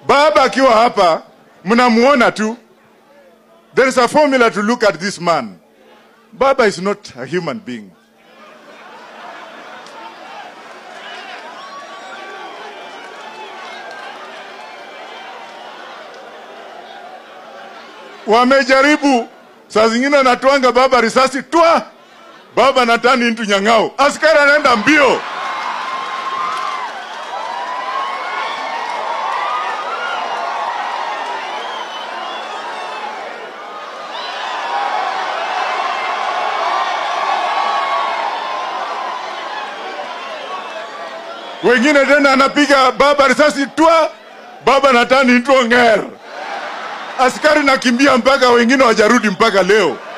Baba akiwa hapa mnamuona tu. There is a formula to look at this man. Baba is not a human being. Wamejaribu saa zingine anatwanga baba risasi twa baba natani into nyang'ao, askari anaenda mbio. wengine tena anapiga baba risasi twa baba natani into ng'er, askari nakimbia mpaka wengine wajarudi mpaka leo.